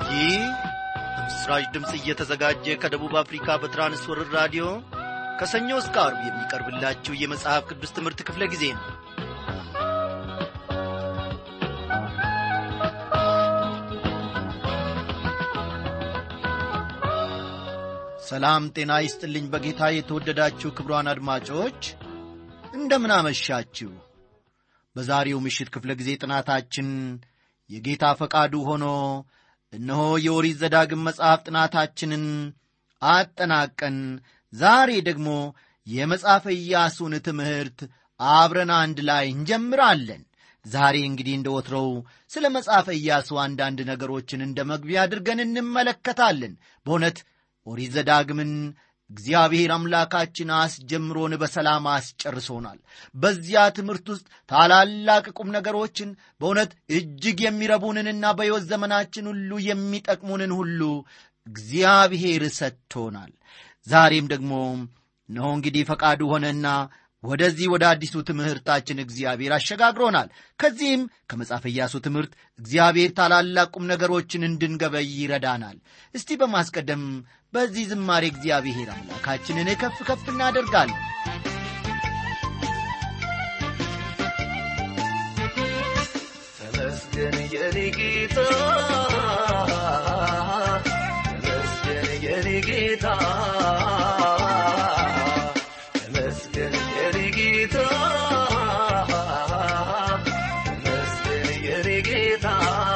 ይህ በምስራች ድምፅ እየተዘጋጀ ከደቡብ አፍሪካ በትራንስወርር ራዲዮ ከሰኞ እስከ አርብ የሚቀርብላችሁ የመጽሐፍ ቅዱስ ትምህርት ክፍለ ጊዜ ነው ሰላም ጤና ይስጥልኝ በጌታ የተወደዳችሁ ክብሯን አድማጮች እንደምን አመሻችሁ በዛሬው ምሽት ክፍለ ጊዜ ጥናታችን የጌታ ፈቃዱ ሆኖ እነሆ የኦሪት ዘዳግም መጽሐፍ ጥናታችንን አጠናቀን ዛሬ ደግሞ የመጽሐፈ ኢያሱን ትምህርት አብረን አንድ ላይ እንጀምራለን ዛሬ እንግዲህ እንደ ወትሮው ስለ መጽሐፈ ኢያሱ አንዳንድ ነገሮችን እንደ መግቢያ አድርገን እንመለከታለን በእውነት ኦሪት ዘዳግምን እግዚአብሔር አምላካችን አስጀምሮን በሰላም አስጨርሶናል በዚያ ትምህርት ውስጥ ታላላቅ ቁም ነገሮችን በእውነት እጅግ የሚረቡንንና በሕይወት ዘመናችን ሁሉ የሚጠቅሙንን ሁሉ እግዚአብሔር ሰጥቶናል ዛሬም ደግሞ እነሆ እንግዲህ ፈቃዱ ሆነና ወደዚህ ወደ አዲሱ ትምህርታችን እግዚአብሔር አሸጋግሮናል ከዚህም ከመጽሐፈ ኢያሱ ትምህርት እግዚአብሔር ታላላቅ ቁም ነገሮችን እንድንገበይ ይረዳናል እስቲ በማስቀደም በዚህ ዝማሬ እግዚአብሔር አምላካችንን ከፍ ከፍ እናደርጋለን ተመስገን የኔ ጌታ ተመስገን የኔ ጌታ ተመስገን የኔ ጌታ ተመስገን የኔ ጌታ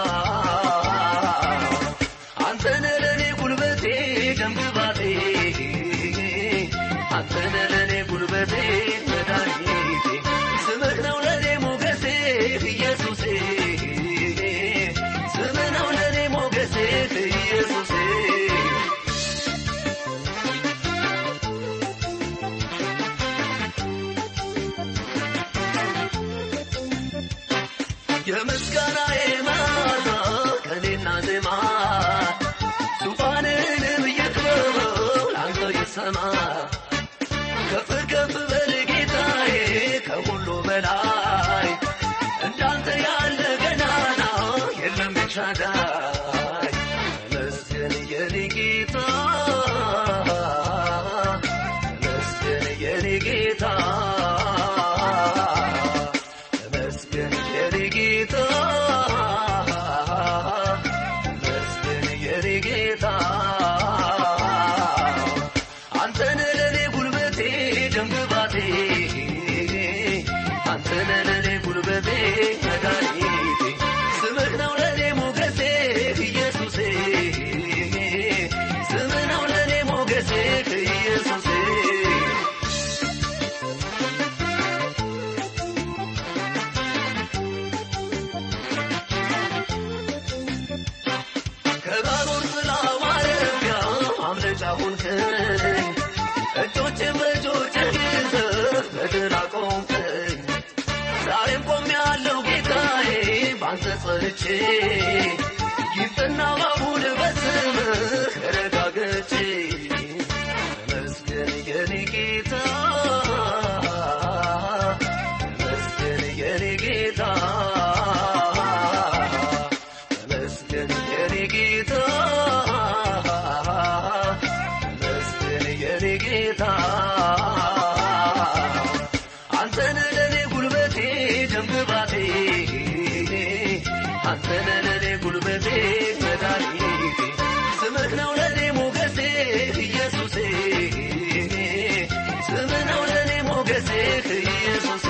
አንተነ ለኔ ጉልበቴ ደምግባቴ አንተነ ለኔ ጉልበቴ መድኃኒቴ ስምህ ነው ለኔ ሞገሴ ኢየሱሴ ስምህ ነው ለኔ ሞገሴ ኢየሱሴ የምስጋናዬ መዓዛ ከኔና ዜማ ዙፋንህንም እየክበበው ላንተ ይሰማ ከፍ ከፍ በል ጌታዬ ከሁሉ በላይ እንዳንተ ያለ ገናና የለም ቤቻዳይ ተመስገን የኔ ጌታ ተመስገን የኔ ጌታ ተመስገን የኔ ጌታ ተመስገን የኔ ጌታ አንተነ ለኔ ጉልበቴ ደምግባቴ አንተነ ለኔ ጉልበቴ መድኃኒቴ ስምህ ነው ለኔ ሞገሴ ኢየሱሴ ስምህ ነው ለኔ ሞገሴ ኢየሱሴ ከባሮር ጥላ ማረፊያ ማምለጫ ሆንከኝ እጆቼን በእጆችህ ይዘህ በድል አቆምከኝ ዛሬም ቆሜያለሁ ጌታዬ ባንተ ጸንቼ ይፍትና ባቡን በስምህ ረጋግጬ ተመስገን የኔ ጌታ ተመስገን የኔ ጌታ ተመስገን የኔ ጌታ ተመስገን የኔ ጌታ አንተነ ለኔ ጉልበቴ ደምግባቴ አንተነ ለኔ ጉልበቴ መድኃኒቴ ስምህ ነው ለኔ ሞገሴ ኢየሱሴ ስምህ ነው ለኔ ሞገሴ ኢየሱሴ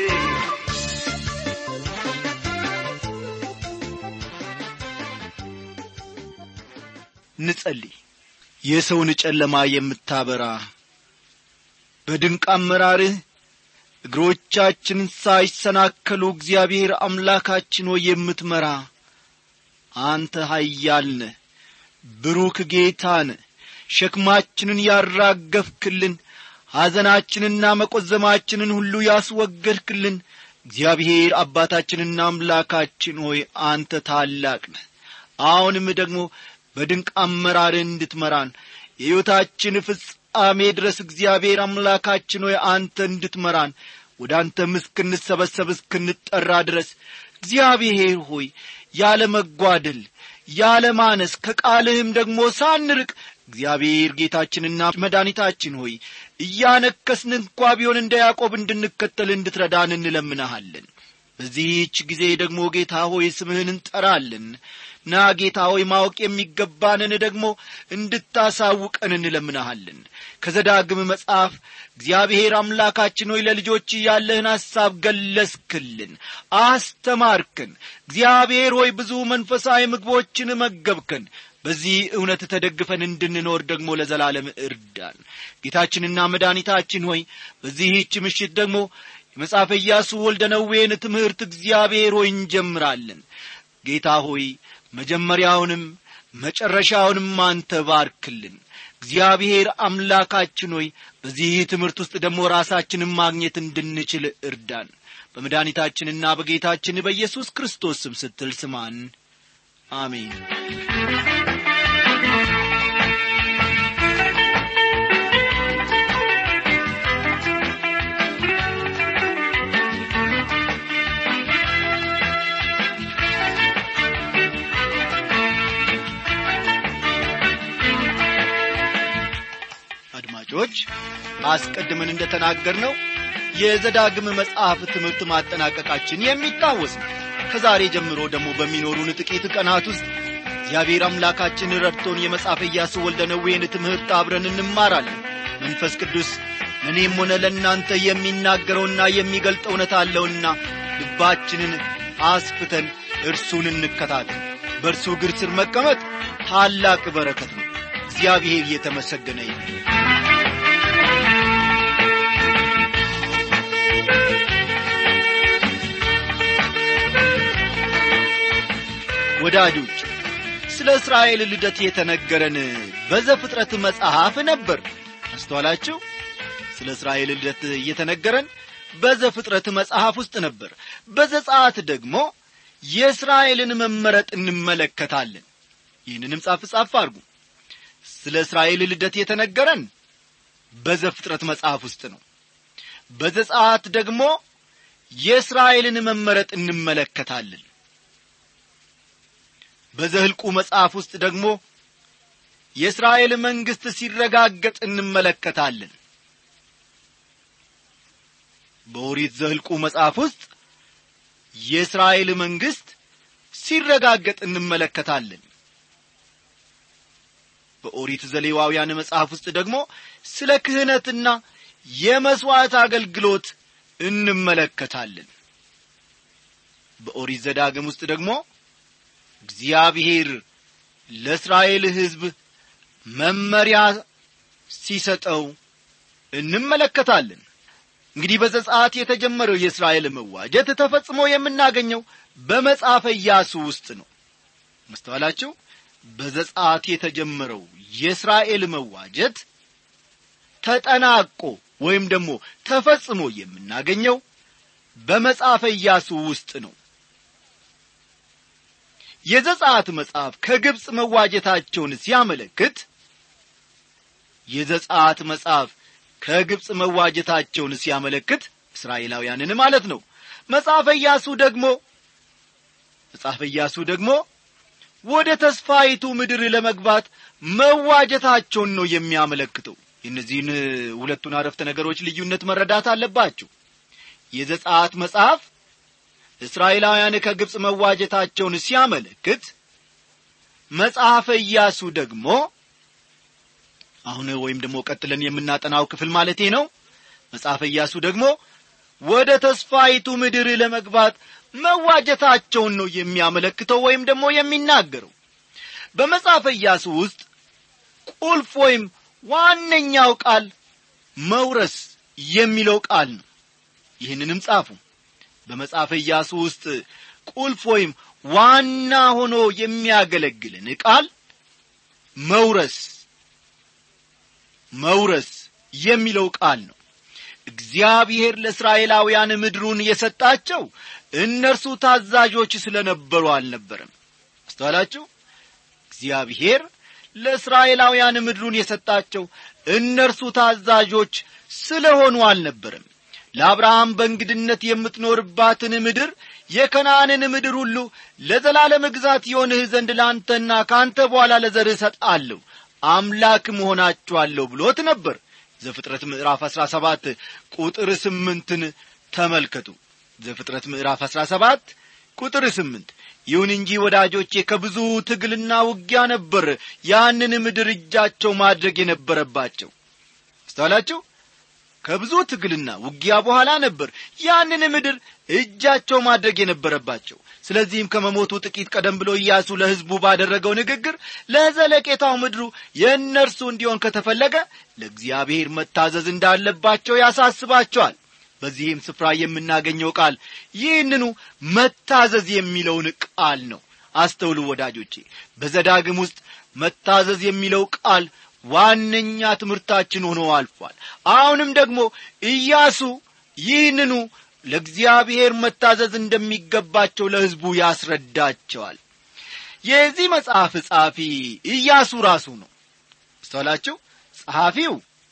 እንጸልይ የሰውን ጨለማ የምታበራ በድንቅ አመራርህ እግሮቻችንን ሳይሰናከሉ እግዚአብሔር አምላካችን ሆይ የምትመራ አንተ ኃያል ነህ ብሩክ ጌታ ነህ ሸክማችንን ያራገፍክልን ሐዘናችንና መቈዘማችንን ሁሉ ያስወገድክልን እግዚአብሔር አባታችንና አምላካችን ሆይ አንተ ታላቅ ነህ አሁንም ደግሞ በድንቅ አመራርህ እንድትመራን የሕይወታችን ፍጻሜ ድረስ እግዚአብሔር አምላካችን ሆይ አንተ እንድትመራን ወደ አንተም እስክንሰበሰብ እስክንጠራ ድረስ እግዚአብሔር ሆይ ያለ መጓደል ያለማነስ ከቃልህም ደግሞ ሳንርቅ እግዚአብሔር ጌታችንና መድኃኒታችን ሆይ እያነከስን እንኳ ቢሆን እንደ ያዕቆብ እንድንከተል እንድትረዳን እንለምንሃለን በዚህች ጊዜ ደግሞ ጌታ ሆይ ስምህን እንጠራለን ና ጌታ ሆይ ማወቅ የሚገባንን ደግሞ እንድታሳውቀን እንለምንሃለን ከዘዳግም መጽሐፍ እግዚአብሔር አምላካችን ሆይ ለልጆች ያለህን ሐሳብ ገለስክልን አስተማርክን እግዚአብሔር ሆይ ብዙ መንፈሳዊ ምግቦችን መገብከን በዚህ እውነት ተደግፈን እንድንኖር ደግሞ ለዘላለም እርዳን ጌታችንና መድኃኒታችን ሆይ በዚህች ምሽት ደግሞ የመጽሐፈ ኢያሱ ወልደ ነዌን ትምህርት እግዚአብሔር ሆይ እንጀምራለን ጌታ ሆይ መጀመሪያውንም መጨረሻውንም አንተ ባርክልን እግዚአብሔር አምላካችን ሆይ በዚህ ትምህርት ውስጥ ደግሞ ራሳችንን ማግኘት እንድንችል እርዳን በመድኃኒታችንና በጌታችን በኢየሱስ ክርስቶስ ስም ስትል ስማን አሜን አድማጮች አስቀድመን እንደ ተናገር ነው የዘዳግም መጽሐፍ ትምህርት ማጠናቀቃችን የሚታወስ ነው ከዛሬ ጀምሮ ደግሞ በሚኖሩን ጥቂት ቀናት ውስጥ እግዚአብሔር አምላካችን ረድቶን የመጽሐፈ ኢያሱ ወልደ ነዌን ትምህርት አብረን እንማራለን መንፈስ ቅዱስ ለእኔም ሆነ ለእናንተ የሚናገረውና የሚገልጠው እውነት አለውና ልባችንን አስፍተን እርሱን እንከታተል በእርሱ እግር ስር መቀመጥ ታላቅ በረከት ነው እግዚአብሔር እየተመሰገነ ይሁን ወዳጆች ስለ እስራኤል ልደት የተነገረን በዘፍጥረት መጽሐፍ ነበር አስተዋላችሁ ስለ እስራኤል ልደት እየተነገረን በዘፍጥረት መጽሐፍ ውስጥ ነበር በዘጻት ደግሞ የእስራኤልን መመረጥ እንመለከታለን ይህንንም ጻፍ ጻፍ አድርጉ ስለ እስራኤል ልደት የተነገረን በዘፍጥረት መጽሐፍ ውስጥ ነው በዘጻት ደግሞ የእስራኤልን መመረጥ እንመለከታለን በዘህልቁ መጽሐፍ ውስጥ ደግሞ የእስራኤል መንግሥት ሲረጋገጥ እንመለከታለን በኦሪት ዘህልቁ መጽሐፍ ውስጥ የእስራኤል መንግሥት ሲረጋገጥ እንመለከታለን በኦሪት ዘሌዋውያን መጽሐፍ ውስጥ ደግሞ ስለ ክህነትና የመሥዋዕት አገልግሎት እንመለከታለን በኦሪት ዘዳግም ውስጥ ደግሞ እግዚአብሔር ለእስራኤል ሕዝብ መመሪያ ሲሰጠው እንመለከታለን እንግዲህ በዘጻት የተጀመረው የእስራኤል መዋጀት ተፈጽሞ የምናገኘው በመጽሐፈ ኢያሱ ውስጥ ነው መስተዋላችሁ በዘጻት የተጀመረው የእስራኤል መዋጀት ተጠናቆ ወይም ደግሞ ተፈጽሞ የምናገኘው በመጽሐፈ ኢያሱ ውስጥ ነው የዘጻት መጽሐፍ ከግብፅ መዋጀታቸውን ሲያመለክት የዘጻት መጽሐፍ ከግብፅ መዋጀታቸውን ሲያመለክት እስራኤላውያንን ማለት ነው መጽሐፈ ኢያሱ ደግሞ መጽሐፈ ኢያሱ ደግሞ ወደ ተስፋይቱ ምድር ለመግባት መዋጀታቸውን ነው የሚያመለክተው የእነዚህን ሁለቱን አረፍተ ነገሮች ልዩነት መረዳት አለባችሁ የዘጻት መጽሐፍ እስራኤላውያን ከግብፅ መዋጀታቸውን ሲያመለክት መጽሐፈ ኢያሱ ደግሞ አሁን ወይም ደግሞ ቀጥለን የምናጠናው ክፍል ማለቴ ነው መጽሐፈ ኢያሱ ደግሞ ወደ ተስፋይቱ ምድር ለመግባት መዋጀታቸውን ነው የሚያመለክተው ወይም ደግሞ የሚናገረው በመጽሐፈ ኢያሱ ውስጥ ቁልፍ ወይም ዋነኛው ቃል መውረስ የሚለው ቃል ነው ይህንንም ጻፉ በመጽሐፈ ኢያሱ ውስጥ ቁልፍ ወይም ዋና ሆኖ የሚያገለግልን ቃል መውረስ መውረስ የሚለው ቃል ነው እግዚአብሔር ለእስራኤላውያን ምድሩን የሰጣቸው እነርሱ ታዛዦች ስለ ነበሩ አልነበረም አስተዋላችሁ እግዚአብሔር ለእስራኤላውያን ምድሩን የሰጣቸው እነርሱ ታዛዦች ስለ ሆኑ አልነበረም ለአብርሃም በእንግድነት የምትኖርባትን ምድር የከነዓንን ምድር ሁሉ ለዘላለም ግዛት የሆንህ ዘንድ ለአንተና ከአንተ በኋላ ለዘርህ እሰጣለሁ አምላክ መሆናችኋለሁ ብሎት ነበር ዘፍጥረት ምዕራፍ አሥራ ሰባት ቁጥር ስምንትን ተመልከቱ ዘፍጥረት ምዕራፍ አሥራ ሰባት ቁጥር ስምንት ይሁን እንጂ ወዳጆቼ ከብዙ ትግልና ውጊያ ነበር ያንን ምድር እጃቸው ማድረግ የነበረባቸው አስተዋላችሁ ከብዙ ትግልና ውጊያ በኋላ ነበር ያንን ምድር እጃቸው ማድረግ የነበረባቸው ስለዚህም ከመሞቱ ጥቂት ቀደም ብሎ ኢያሱ ለሕዝቡ ባደረገው ንግግር ለዘለቄታው ምድሩ የእነርሱ እንዲሆን ከተፈለገ ለእግዚአብሔር መታዘዝ እንዳለባቸው ያሳስባቸዋል በዚህም ስፍራ የምናገኘው ቃል ይህንኑ መታዘዝ የሚለውን ቃል ነው አስተውሉ ወዳጆቼ በዘዳግም ውስጥ መታዘዝ የሚለው ቃል ዋነኛ ትምህርታችን ሆኖ አልፏል አሁንም ደግሞ ኢያሱ ይህንኑ ለእግዚአብሔር መታዘዝ እንደሚገባቸው ለሕዝቡ ያስረዳቸዋል የዚህ መጽሐፍ ጸሐፊ ኢያሱ ራሱ ነው አስተዋላችሁ ጸሐፊው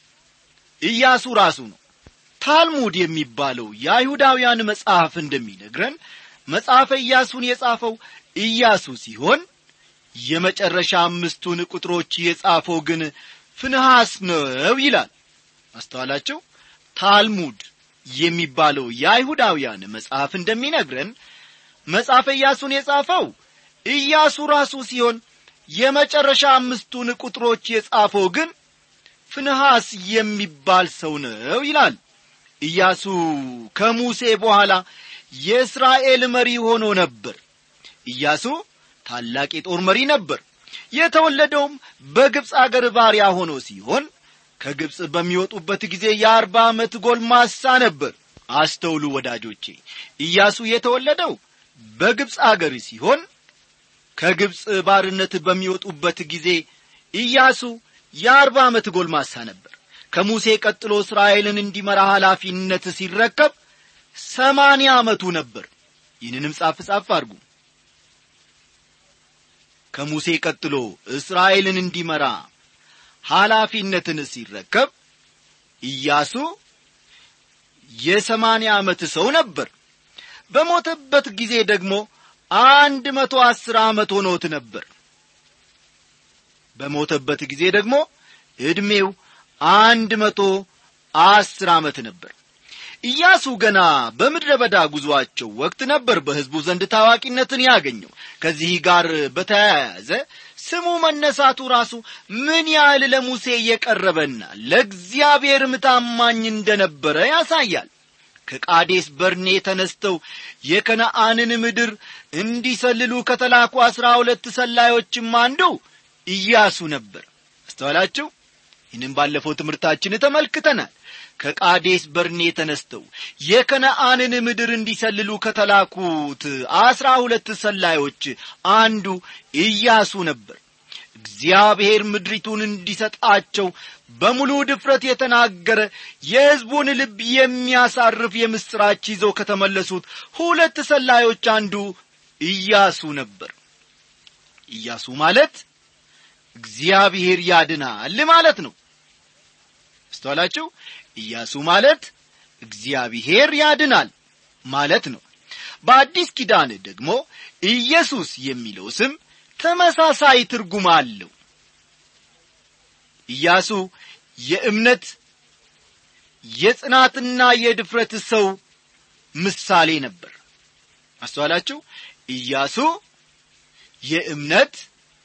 ኢያሱ ራሱ ነው ታልሙድ የሚባለው የአይሁዳውያን መጽሐፍ እንደሚነግረን መጽሐፈ ኢያሱን የጻፈው ኢያሱ ሲሆን የመጨረሻ አምስቱን ቁጥሮች የጻፈው ግን ፍንሐስ ነው ይላል አስተዋላቸው ታልሙድ የሚባለው የአይሁዳውያን መጽሐፍ እንደሚነግረን መጽሐፈ ኢያሱን የጻፈው ኢያሱ ራሱ ሲሆን የመጨረሻ አምስቱን ቁጥሮች የጻፈው ግን ፍንሐስ የሚባል ሰው ነው ይላል ኢያሱ ከሙሴ በኋላ የእስራኤል መሪ ሆኖ ነበር ኢያሱ ታላቅ የጦር መሪ ነበር የተወለደውም በግብፅ አገር ባሪያ ሆኖ ሲሆን ከግብፅ በሚወጡበት ጊዜ የአርባ ዓመት ጎልማሳ ነበር አስተውሉ ወዳጆቼ ኢያሱ የተወለደው በግብፅ አገር ሲሆን ከግብፅ ባርነት በሚወጡበት ጊዜ ኢያሱ የአርባ ዓመት ጎልማሳ ነበር ከሙሴ ቀጥሎ እስራኤልን እንዲመራ ኃላፊነት ሲረከብ ሰማንያ ዓመቱ ነበር ይህንንም ጻፍ ጻፍ አድርጉ ከሙሴ ቀጥሎ እስራኤልን እንዲመራ ኃላፊነትን ሲረከብ ኢያሱ የሰማንያ ዓመት ሰው ነበር በሞተበት ጊዜ ደግሞ አንድ መቶ አስር ዓመት ሆኖት ነበር በሞተበት ጊዜ ደግሞ ዕድሜው አንድ መቶ አስር ዓመት ነበር ኢያሱ ገና በምድረ በዳ ጉዞአቸው ወቅት ነበር በሕዝቡ ዘንድ ታዋቂነትን ያገኘው ከዚህ ጋር በተያያዘ ስሙ መነሳቱ ራሱ ምን ያህል ለሙሴ የቀረበና ለእግዚአብሔርም ታማኝ እንደነበረ ያሳያል ከቃዴስ በርኔ ተነስተው የከነአንን ምድር እንዲሰልሉ ከተላኩ አሥራ ሁለት ሰላዮችም አንዱ ኢያሱ ነበር አስተዋላችሁ ይህንም ባለፈው ትምህርታችን ተመልክተናል ከቃዴስ በርኔ ተነስተው የከነአንን ምድር እንዲሰልሉ ከተላኩት አስራ ሁለት ሰላዮች አንዱ ኢያሱ ነበር እግዚአብሔር ምድሪቱን እንዲሰጣቸው በሙሉ ድፍረት የተናገረ የሕዝቡን ልብ የሚያሳርፍ የምሥራች ይዘው ከተመለሱት ሁለት ሰላዮች አንዱ ኢያሱ ነበር ኢያሱ ማለት እግዚአብሔር ያድናል ማለት ነው አስተዋላችሁ ኢያሱ ማለት እግዚአብሔር ያድናል ማለት ነው በአዲስ ኪዳን ደግሞ ኢየሱስ የሚለው ስም ተመሳሳይ ትርጉም አለው ኢያሱ የእምነት የጽናትና የድፍረት ሰው ምሳሌ ነበር አስተዋላችሁ ኢያሱ የእምነት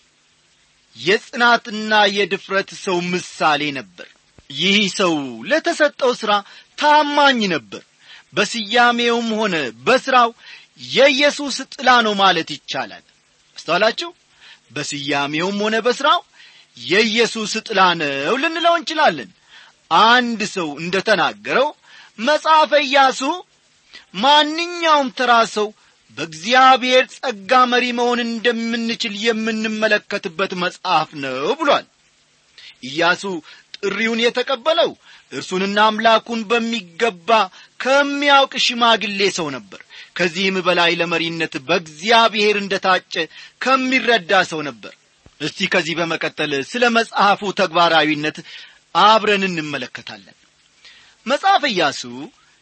የጽናትና የድፍረት ሰው ምሳሌ ነበር ይህ ሰው ለተሰጠው ሥራ ታማኝ ነበር በስያሜውም ሆነ በሥራው የኢየሱስ ጥላ ነው ማለት ይቻላል አስተዋላችሁ በስያሜውም ሆነ በሥራው የኢየሱስ ጥላ ነው ልንለው እንችላለን አንድ ሰው እንደ ተናገረው መጽሐፈ ኢያሱ ማንኛውም ተራ ሰው በእግዚአብሔር ጸጋ መሪ መሆን እንደምንችል የምንመለከትበት መጽሐፍ ነው ብሏል ኢያሱ ጥሪውን የተቀበለው እርሱንና አምላኩን በሚገባ ከሚያውቅ ሽማግሌ ሰው ነበር ከዚህም በላይ ለመሪነት በእግዚአብሔር እንደ ታጨ ከሚረዳ ሰው ነበር እስቲ ከዚህ በመቀጠል ስለ መጽሐፉ ተግባራዊነት አብረን እንመለከታለን መጽሐፍ ኢያሱ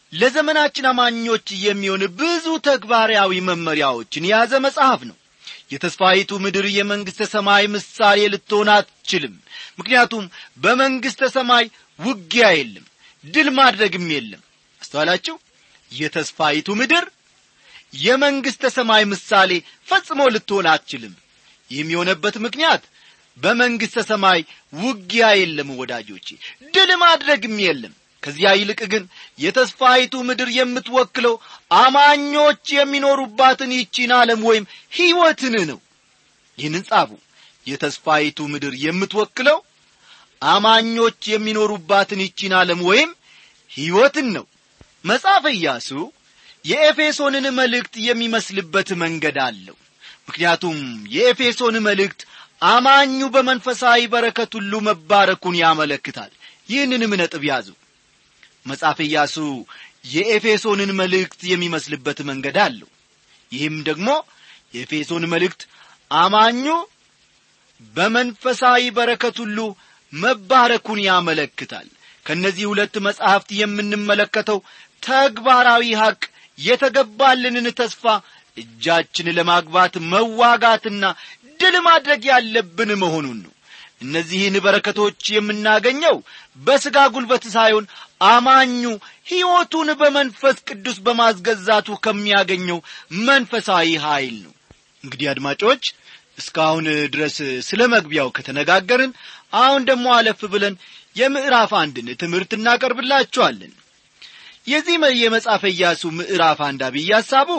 ለዘመናችን አማኞች የሚሆን ብዙ ተግባራዊ መመሪያዎችን የያዘ መጽሐፍ ነው የተስፋይቱ ምድር የመንግሥተ ሰማይ ምሳሌ ልትሆን አትችልም ምክንያቱም በመንግሥተ ሰማይ ውጊያ የለም ድል ማድረግም የለም አስተዋላችሁ የተስፋይቱ ምድር የመንግሥተ ሰማይ ምሳሌ ፈጽሞ ልትሆን አትችልም ይህም የሆነበት ምክንያት በመንግሥተ ሰማይ ውጊያ የለም ወዳጆቼ ድል ማድረግም የለም ከዚያ ይልቅ ግን የተስፋይቱ ምድር የምትወክለው አማኞች የሚኖሩባትን ይቺን ዓለም ወይም ሕይወትን ነው ይህንን ጻፉ የተስፋይቱ ምድር የምትወክለው አማኞች የሚኖሩባትን ይቺን ዓለም ወይም ሕይወትን ነው መጽሐፈ ኢያሱ የኤፌሶንን መልእክት የሚመስልበት መንገድ አለው ምክንያቱም የኤፌሶን መልእክት አማኙ በመንፈሳዊ በረከት ሁሉ መባረኩን ያመለክታል ይህንንም ነጥብ ያዙ መጽሐፍ ኢያሱ የኤፌሶንን መልእክት የሚመስልበት መንገድ አለው ይህም ደግሞ የኤፌሶን መልእክት አማኙ በመንፈሳዊ በረከት ሁሉ መባረኩን ያመለክታል ከእነዚህ ሁለት መጻሕፍት የምንመለከተው ተግባራዊ ሐቅ የተገባልንን ተስፋ እጃችን ለማግባት መዋጋትና ድል ማድረግ ያለብን መሆኑን ነው እነዚህን በረከቶች የምናገኘው በሥጋ ጉልበት ሳይሆን አማኙ ሕይወቱን በመንፈስ ቅዱስ በማስገዛቱ ከሚያገኘው መንፈሳዊ ኀይል ነው እንግዲህ አድማጮች እስካሁን ድረስ ስለ መግቢያው ከተነጋገርን አሁን ደግሞ አለፍ ብለን የምዕራፍ አንድን ትምህርት እናቀርብላችኋለን የዚህ የመጽሐፈ ኢያሱ ምዕራፍ አንድ አብይ ሐሳቡ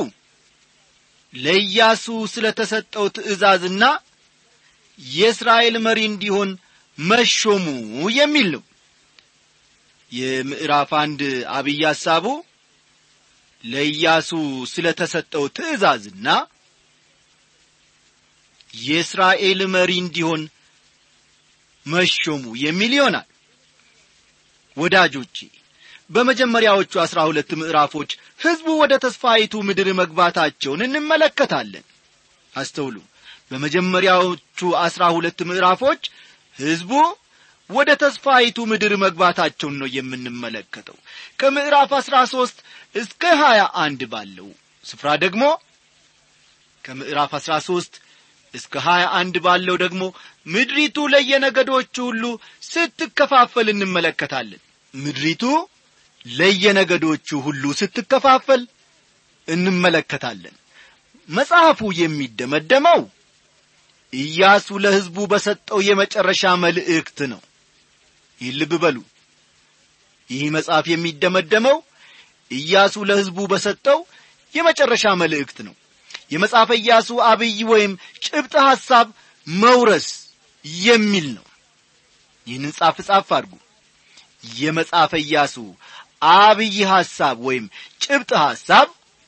ለኢያሱ ስለ ተሰጠው ትእዛዝና የእስራኤል መሪ እንዲሆን መሾሙ የሚል ነው የምዕራፍ አንድ አብይ ሐሳቡ ለኢያሱ ስለ ተሰጠው ትእዛዝና የእስራኤል መሪ እንዲሆን መሾሙ የሚል ይሆናል ወዳጆቼ በመጀመሪያዎቹ አሥራ ሁለት ምዕራፎች ሕዝቡ ወደ ተስፋይቱ ምድር መግባታቸውን እንመለከታለን አስተውሉ በመጀመሪያዎቹ አሥራ ሁለት ምዕራፎች ሕዝቡ ወደ ተስፋይቱ ምድር መግባታቸውን ነው የምንመለከተው ከምዕራፍ አሥራ ሦስት እስከ ሀያ አንድ ባለው ስፍራ ደግሞ ከምዕራፍ አሥራ ሦስት እስከ ሀያ አንድ ባለው ደግሞ ምድሪቱ ለየነገዶቹ ሁሉ ስትከፋፈል እንመለከታለን ምድሪቱ ለየነገዶቹ ሁሉ ስትከፋፈል እንመለከታለን መጽሐፉ የሚደመደመው ኢያሱ ለሕዝቡ በሰጠው የመጨረሻ መልእክት ነው ይህ ልብ በሉ ይህ መጽሐፍ የሚደመደመው ኢያሱ ለሕዝቡ በሰጠው የመጨረሻ መልእክት ነው የመጽሐፈ ኢያሱ አብይ ወይም ጭብጥ ሐሳብ መውረስ የሚል ነው ይህንን ጻፍ ጻፍ አድርጉ የመጽሐፈ ኢያሱ አብይ ሐሳብ ወይም ጭብጥ ሐሳብ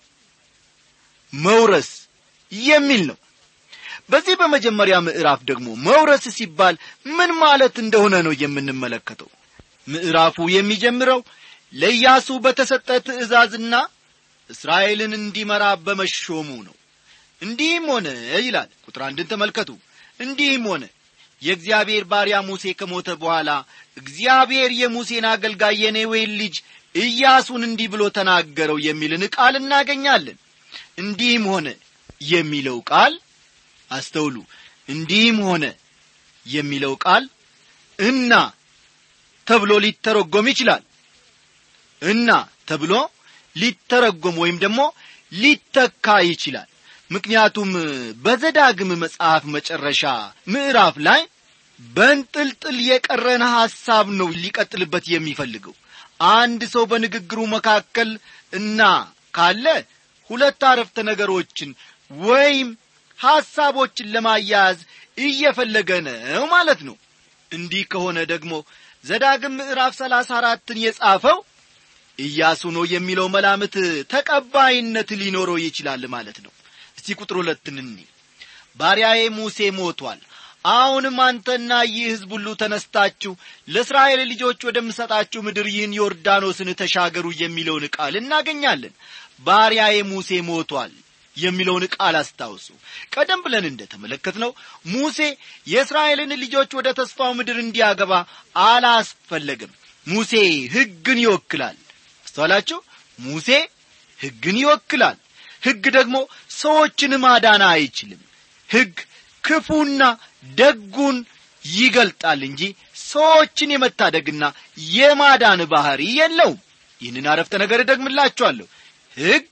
መውረስ የሚል ነው በዚህ በመጀመሪያ ምዕራፍ ደግሞ መውረስ ሲባል ምን ማለት እንደሆነ ነው የምንመለከተው ምዕራፉ የሚጀምረው ለኢያሱ በተሰጠ ትእዛዝና እስራኤልን እንዲመራ በመሾሙ ነው እንዲህም ሆነ ይላል ቁጥር አንድን ተመልከቱ እንዲህም ሆነ የእግዚአብሔር ባሪያ ሙሴ ከሞተ በኋላ እግዚአብሔር የሙሴን አገልጋይ የኔዌን ልጅ ኢያሱን እንዲህ ብሎ ተናገረው የሚልን ቃል እናገኛለን እንዲህም ሆነ የሚለው ቃል አስተውሉ እንዲህም ሆነ የሚለው ቃል እና ተብሎ ሊተረጎም ይችላል እና ተብሎ ሊተረጎም ወይም ደግሞ ሊተካ ይችላል ምክንያቱም በዘዳግም መጽሐፍ መጨረሻ ምዕራፍ ላይ በንጥልጥል የቀረነ ሐሳብ ነው ሊቀጥልበት የሚፈልገው አንድ ሰው በንግግሩ መካከል እና ካለ ሁለት አረፍተ ነገሮችን ወይም ሐሳቦችን ለማያያዝ እየፈለገ ነው ማለት ነው እንዲህ ከሆነ ደግሞ ዘዳግም ምዕራፍ ሰላሳ አራትን የጻፈው ኢያሱ ነው የሚለው መላምት ተቀባይነት ሊኖረው ይችላል ማለት ነው እስቲ ቁጥር ሁለትን እኒ ባሪያዬ ሙሴ ሞቷል አሁንም አንተና ይህ ሕዝብ ሁሉ ተነስታችሁ ለእስራኤል ልጆች ወደምሰጣችሁ ምድር ይህን ዮርዳኖስን ተሻገሩ የሚለውን ቃል እናገኛለን ባሪያዬ ሙሴ ሞቷል የሚለውን ቃል አስታውሱ ቀደም ብለን እንደ ተመለከትነው ሙሴ የእስራኤልን ልጆች ወደ ተስፋው ምድር እንዲያገባ አላስፈለግም ሙሴ ሕግን ይወክላል አስተዋላችሁ ሙሴ ሕግን ይወክላል ሕግ ደግሞ ሰዎችን ማዳን አይችልም ሕግ ክፉና ደጉን ይገልጣል እንጂ ሰዎችን የመታደግና የማዳን ባሕሪ የለውም ይህንን አረፍተ ነገር እደግምላችኋለሁ ሕግ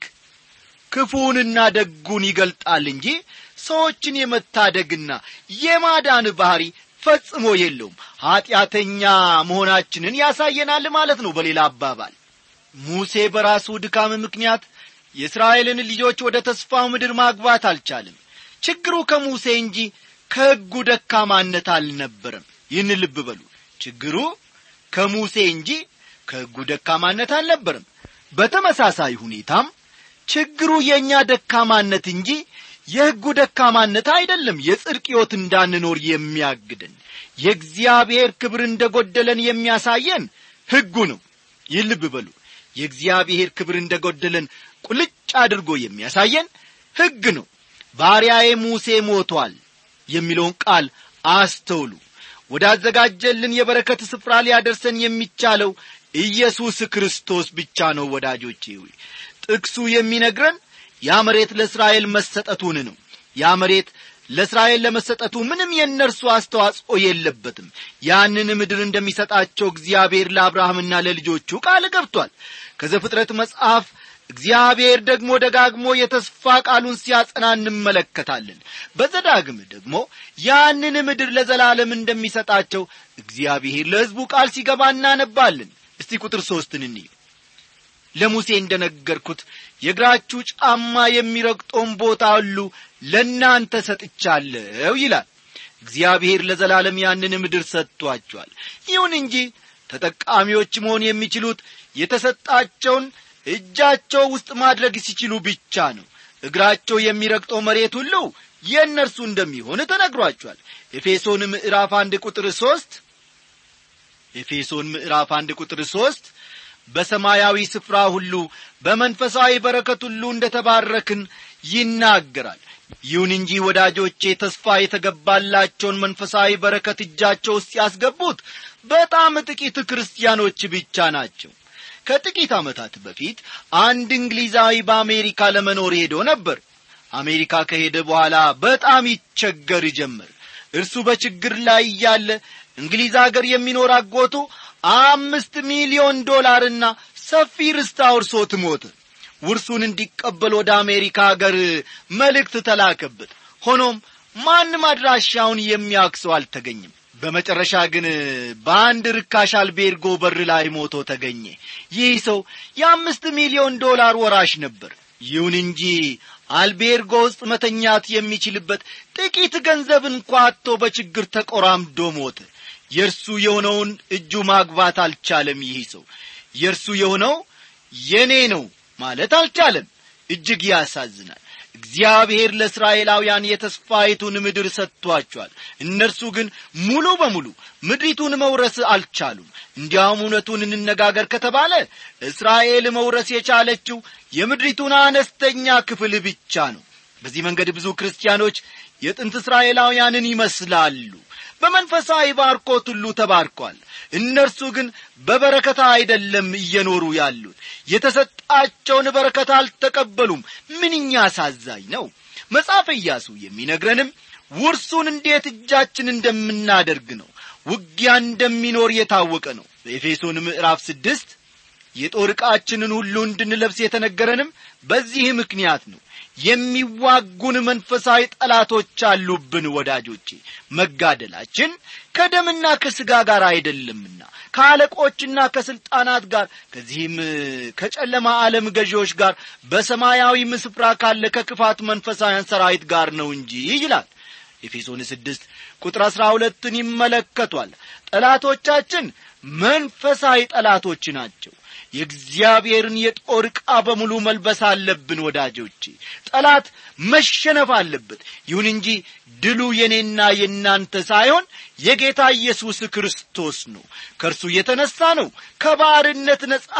ክፉንና ደጉን ይገልጣል እንጂ ሰዎችን የመታደግና የማዳን ባሕሪ ፈጽሞ የለውም ኀጢአተኛ መሆናችንን ያሳየናል ማለት ነው በሌላ አባባል ሙሴ በራሱ ድካም ምክንያት የእስራኤልን ልጆች ወደ ተስፋው ምድር ማግባት አልቻለም ችግሩ ከሙሴ እንጂ ከሕጉ ደካማነት አልነበረም ይህን ልብ በሉ ችግሩ ከሙሴ እንጂ ከሕጉ ደካማነት አልነበረም በተመሳሳይ ሁኔታም ችግሩ የእኛ ደካማነት እንጂ የሕጉ ደካማነት አይደለም የጽድቅ ሕይወት እንዳንኖር የሚያግደን የእግዚአብሔር ክብር እንደ ጐደለን የሚያሳየን ሕጉ ነው ይህ ልብ በሉ የእግዚአብሔር ክብር እንደ ጐደለን ቁልጭ አድርጎ የሚያሳየን ሕግ ነው ባሪያዬ ሙሴ ሞቷል የሚለውን ቃል አስተውሉ ወዳዘጋጀልን የበረከት ስፍራ ሊያደርሰን የሚቻለው ኢየሱስ ክርስቶስ ብቻ ነው ወዳጆቼ ሆይ ጥቅሱ የሚነግረን ያ መሬት ለእስራኤል መሰጠቱን ነው ያ መሬት ለእስራኤል ለመሰጠቱ ምንም የእነርሱ አስተዋጽኦ የለበትም ያንን ምድር እንደሚሰጣቸው እግዚአብሔር ለአብርሃምና ለልጆቹ ቃል ገብቷል ከዘፍጥረት መጽሐፍ እግዚአብሔር ደግሞ ደጋግሞ የተስፋ ቃሉን ሲያጸና እንመለከታለን በዘዳግም ደግሞ ያንን ምድር ለዘላለም እንደሚሰጣቸው እግዚአብሔር ለሕዝቡ ቃል ሲገባ እናነባለን እስቲ ቁጥር ሦስትን እንይ ለሙሴ እንደ ነገርኩት የእግራችሁ ጫማ የሚረግጠውን ቦታ ሁሉ ለእናንተ ሰጥቻለሁ ይላል እግዚአብሔር ለዘላለም ያንን ምድር ሰጥቷቸዋል ይሁን እንጂ ተጠቃሚዎች መሆን የሚችሉት የተሰጣቸውን እጃቸው ውስጥ ማድረግ ሲችሉ ብቻ ነው እግራቸው የሚረግጠው መሬት ሁሉ የእነርሱ እንደሚሆን ተነግሯቸዋል ኤፌሶን ምዕራፍ አንድ ቁጥር ሦስት ኤፌሶን ምዕራፍ አንድ ቁጥር ሦስት በሰማያዊ ስፍራ ሁሉ በመንፈሳዊ በረከት ሁሉ እንደ ተባረክን ይናገራል ይሁን እንጂ ወዳጆቼ ተስፋ የተገባላቸውን መንፈሳዊ በረከት እጃቸው ውስጥ ያስገቡት በጣም ጥቂት ክርስቲያኖች ብቻ ናቸው ከጥቂት ዓመታት በፊት አንድ እንግሊዛዊ በአሜሪካ ለመኖር ሄዶ ነበር አሜሪካ ከሄደ በኋላ በጣም ይቸገር ጀመር እርሱ በችግር ላይ እያለ እንግሊዝ አገር የሚኖር አጎቱ አምስት ሚሊዮን ዶላርና ሰፊ ርስት አውርሶት ሞተ ውርሱን እንዲቀበል ወደ አሜሪካ አገር መልእክት ተላከበት ሆኖም ማንም አድራሻውን የሚያክሰው አልተገኘም በመጨረሻ ግን በአንድ ርካሽ አልቤርጎ በር ላይ ሞቶ ተገኘ ይህ ሰው የአምስት ሚሊዮን ዶላር ወራሽ ነበር ይሁን እንጂ አልቤርጎ ውስጥ መተኛት የሚችልበት ጥቂት ገንዘብ እንኳ አጥቶ በችግር ተቆራምዶ ሞተ የእርሱ የሆነውን እጁ ማግባት አልቻለም ይህ ሰው የእርሱ የሆነው የኔ ነው ማለት አልቻለም እጅግ ያሳዝናል እግዚአብሔር ለእስራኤላውያን የተስፋይቱን ምድር ሰጥቷቸዋል እነርሱ ግን ሙሉ በሙሉ ምድሪቱን መውረስ አልቻሉም እንዲያውም እውነቱን እንነጋገር ከተባለ እስራኤል መውረስ የቻለችው የምድሪቱን አነስተኛ ክፍል ብቻ ነው በዚህ መንገድ ብዙ ክርስቲያኖች የጥንት እስራኤላውያንን ይመስላሉ በመንፈሳዊ ባርኮት ሁሉ ተባርኳል እነርሱ ግን በበረከት አይደለም እየኖሩ ያሉት የተሰጣቸውን በረከት አልተቀበሉም ምንኛ አሳዛኝ ነው መጽሐፈ ኢያሱ የሚነግረንም ውርሱን እንዴት እጃችን እንደምናደርግ ነው ውጊያ እንደሚኖር የታወቀ ነው በኤፌሶን ምዕራፍ ስድስት የጦር ዕቃችንን ሁሉ እንድንለብስ የተነገረንም በዚህ ምክንያት ነው የሚዋጉን መንፈሳዊ ጠላቶች አሉብን ወዳጆቼ መጋደላችን ከደምና ከሥጋ ጋር አይደለምና ከአለቆችና ከሥልጣናት ጋር ከዚህም ከጨለማ ዓለም ገዢዎች ጋር በሰማያዊም ስፍራ ካለ ከክፋት መንፈሳውያን ሰራዊት ጋር ነው እንጂ ይላል ኤፌሶን ስድስት ቁጥር አሥራ ሁለትን ይመለከቷል ጠላቶቻችን መንፈሳዊ ጠላቶች ናቸው የእግዚአብሔርን የጦር ዕቃ በሙሉ መልበስ አለብን ወዳጆቼ ጠላት መሸነፍ አለበት ይሁን እንጂ ድሉ የኔና የእናንተ ሳይሆን የጌታ ኢየሱስ ክርስቶስ ነው ከእርሱ የተነሣ ነው ከባርነት ነጻ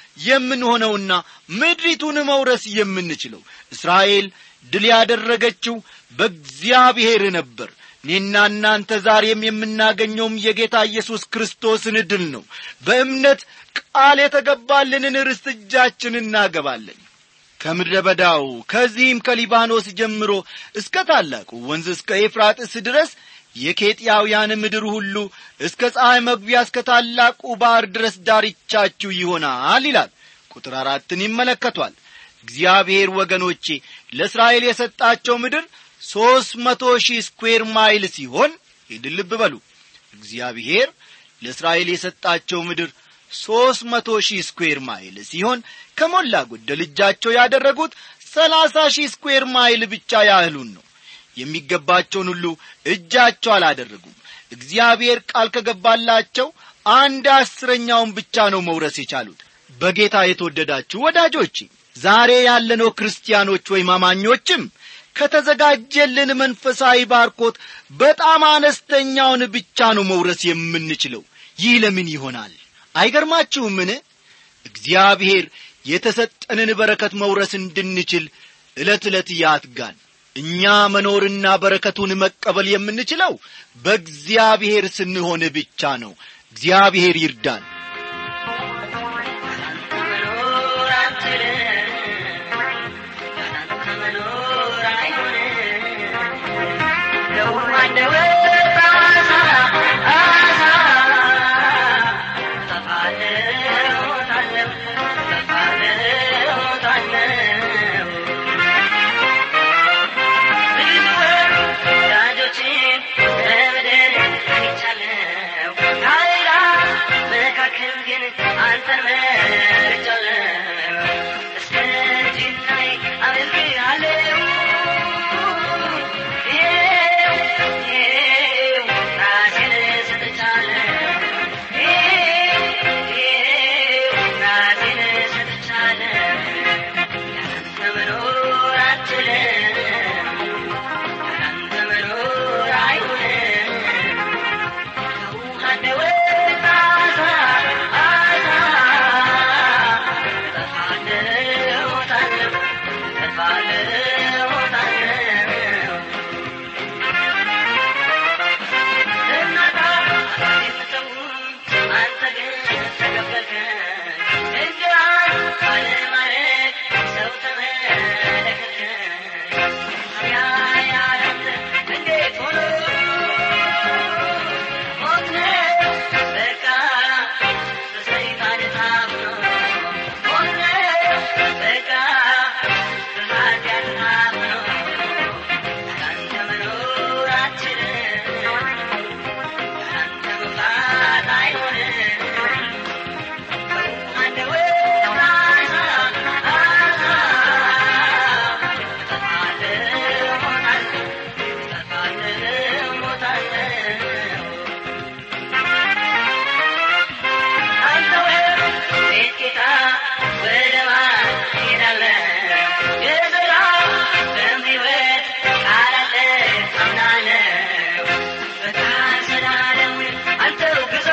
የምንሆነውና ምድሪቱን መውረስ የምንችለው እስራኤል ድል ያደረገችው በእግዚአብሔር ነበር እኔና እናንተ ዛሬም የምናገኘውም የጌታ ኢየሱስ ክርስቶስን ድል ነው በእምነት ቃል የተገባልንን ርስት እጃችን እናገባለን ከምድረ በዳው ከዚህም ከሊባኖስ ጀምሮ እስከ ታላቁ ወንዝ እስከ ኤፍራጥስ ድረስ የኬጥያውያን ምድር ሁሉ እስከ ፀሐይ መግቢያ እስከ ታላቁ ባሕር ድረስ ዳርቻችሁ ይሆናል ይላል ቁጥር አራትን ይመለከቷል እግዚአብሔር ወገኖቼ ለእስራኤል የሰጣቸው ምድር ሦስት መቶ ሺህ ስኩዌር ማይል ሲሆን ይህን ልብ በሉ እግዚአብሔር ለእስራኤል የሰጣቸው ምድር ሦስት መቶ ሺህ ስኩዌር ማይል ሲሆን ከሞላ ጎደል እጃቸው ያደረጉት ሰላሳ ሺህ ስኩዌር ማይል ብቻ ያህሉን ነው የሚገባቸውን ሁሉ እጃቸው አላደረጉም እግዚአብሔር ቃል ከገባላቸው አንድ አስረኛውን ብቻ ነው መውረስ የቻሉት በጌታ የተወደዳችሁ ወዳጆቼ ዛሬ ያለነው ክርስቲያኖች ወይም አማኞችም ከተዘጋጀልን መንፈሳዊ ባርኮት በጣም አነስተኛውን ብቻ ነው መውረስ የምንችለው ይህ ለምን ይሆናል አይገርማችሁምን እግዚአብሔር የተሰጠንን በረከት መውረስ እንድንችል ዕለት ዕለት ያትጋል እኛ መኖርና በረከቱን መቀበል የምንችለው በእግዚአብሔር ስንሆን ብቻ ነው እግዚአብሔር ይርዳን መኖር አትችልም ያላንተ መኖር አይሆንም ለሁሉ አንደበት አሳ አሳ እጠፋለሁ እሞታለሁ እጠፋለሁ እሞታለሁ ብዙ ወዳጆችን በምድር አይቻለሁ ከአሕዛብ መካከል ግን አንተን መርጫለሁ እስከ እርጅናዬ አመልክሃለሁ ይኸው ይኸው ራሴን ሰጥቻለሁ ይኸው ይኸው ራሴን ሰጥቻለሁ ያንተ መኖር አትችልም ያንተ መኖር አይሆንም ከውሃ እንደወጣ ዓሣ ዓሣ እጠፋለሁ እሞታለሁ እጠፋለሁ እሞታለሁ እናታ የምተውን አንተ ግን ተቀበልከኝ እንጀራን ባለማረግ ሰው ተመለከትከኝ ታዲያ ያንተ እንዴት ሆኖ ሞት ነው በቃ በሰይጣን ታምኖ ሞት ነው በቃ በኃጢአት ታምኖ ያንተ መኖር አትችልም ያንተ መውጣት አይሆንም አንተ ወጣ ዓሣ ዓሣ እጠፋለሁ እሞታለሁ እጠፋለሁ እሞታለሁ አንተ ቤት ጌታ ወደ ማን ትሄዳለህ? የዘላለም ሕይወት ቃል አለ አምናለሁ። በታሰዳለም አንተው ግዛ።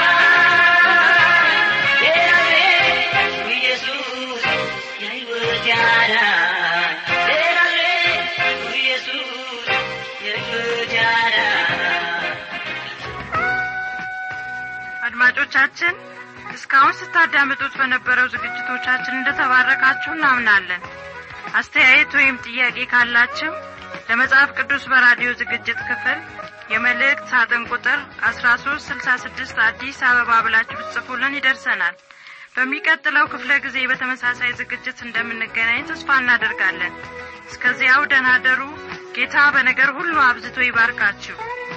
የናዝሬቱ ኢየሱስ የሕይወት አዳኝ። የናዝሬቱ ኢየሱስ የሕይወት አዳኝ። አድማጮቻችን እስካሁን ስታዳምጡት በነበረው ዝግጅቶቻችን እንደተባረካችሁ እናምናለን አስተያየት ወይም ጥያቄ ካላችሁ ለመጽሐፍ ቅዱስ በራዲዮ ዝግጅት ክፍል የመልእክት ሳጥን ቁጥር አስራ ሶስት ስልሳ ስድስት አዲስ አበባ ብላችሁ ብትጽፉልን ይደርሰናል በሚቀጥለው ክፍለ ጊዜ በተመሳሳይ ዝግጅት እንደምንገናኝ ተስፋ እናደርጋለን እስከዚያው ደህና ደሩ ጌታ በነገር ሁሉ አብዝቶ ይባርካችሁ